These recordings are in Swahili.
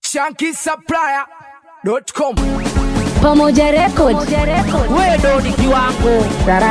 shankisupplier.com Pamoja Record. wewe ndo ni kiwango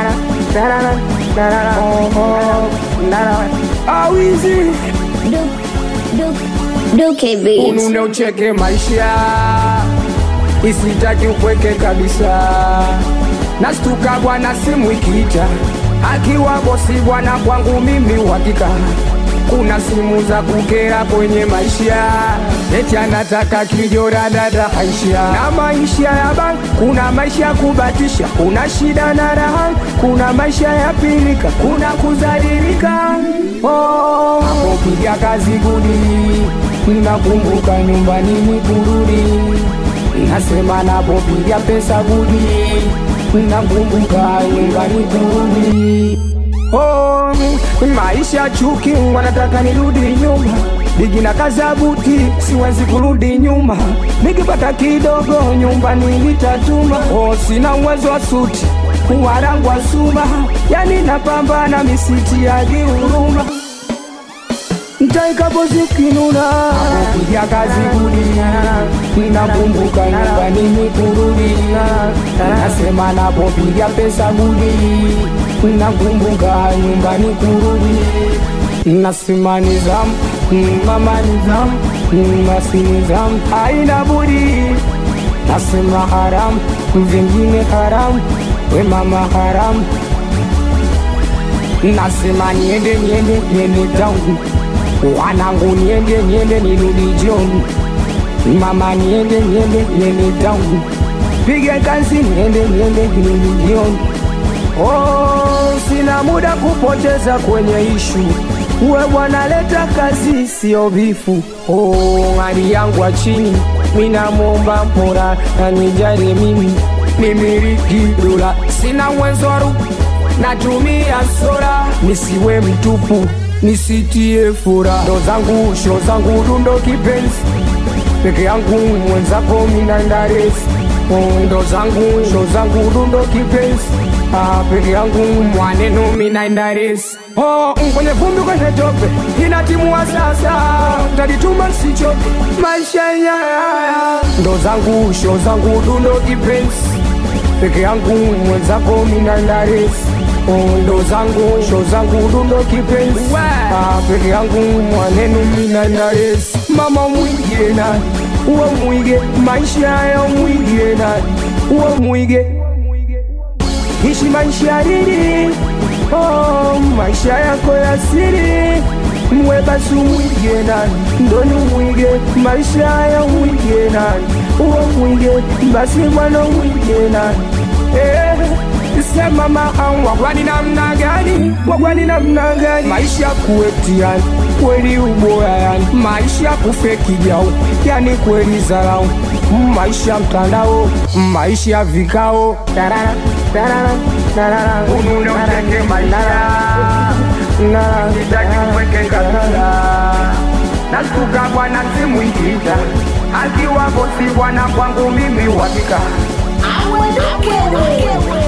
awizi Du- du- Duke Beats. unune ucheke maisha isitaki upweke kabisa nastuka bwana simu ikiita akiwa bosi bwana kwangu mimi uhakika kuna simu za kukera kwenye maisha eti anataka kijora dada haisha na maisha ya bank kuna maisha ya kubatisha kuna shida na raha kuna maisha ya pilika kuna kuzalilika oh, hapo piga kazi gudi nakumbuka nyumbani ni kurudi nasema napopiga pesa gudi nakumbuka nyumbani kurudi oh, maisha chuki wanataka nirudi nyuma Bigi na kazi ya buti siwezi kurudi nyuma nikipata kidogo nyumbani nitatuma oh, sina uwezo wa suti warangu wa suma yani napambana misiti ya huruma ntaikapozikinuna kupiga kazi kudi nakumbuka nyumbani nikurudi nasema napopiga pesa gudi nakumbuka nyumbani kurudi nasema nizamu mama nizamu nasi nizamu haina budi nasema haramu vingine haramu we mama haramu nasema niende niende niende tangu wanangu niende niende nirudi jioni mama niende niende niende tangu pige kazi niende niende nirudi jioni oh, sina muda kupoteza kwenye ishu we bwana leta kazi sio bifu oh, hali yangu wa chini minamwomba mpora nanijali mimi nimiliki dola sina uwezo wa rupu natumia sola nisiwe mtupu nisitie fura ndo zangu sho zangu dundo kipenzi peke yangu mwenzako minandaresi ndo zangu sho zangu dundo kipenzi Ah, peke yangu mwaneno minaendaresi oh, kwenye vumbi kwenye tope inatimua sasa tajituma sichoke maisha yaya ndo zangu sho zangu dundo kipenzi peke yangu mwenzako minaendaresi ndo zangu sho zangu dundo kipenzi ah, peke yangu mwanenu minaendaresi mama mwige nani uwe mwige maisha yayo mwige nani uwe mwige ishi maisha lili oh, maisha yako ya siri mwe basi umwige nani ndoni umwige maisha ya umwige nani uwe mwige basi mwana umwige nani eh, sema maa wagwani namna gani wagwani namna gani maisha kuetiani kweli ubora yani maisha kufeki jau yani kweli zarau maisha mtandao maisha vikao tarara, tarara, tarara, Unune ucheke maisha. tarara, sitaki upweke kabisa nastuka bwana simu ikiita akiwa bosi bwana kwangu mimi uhakika Duke Beats.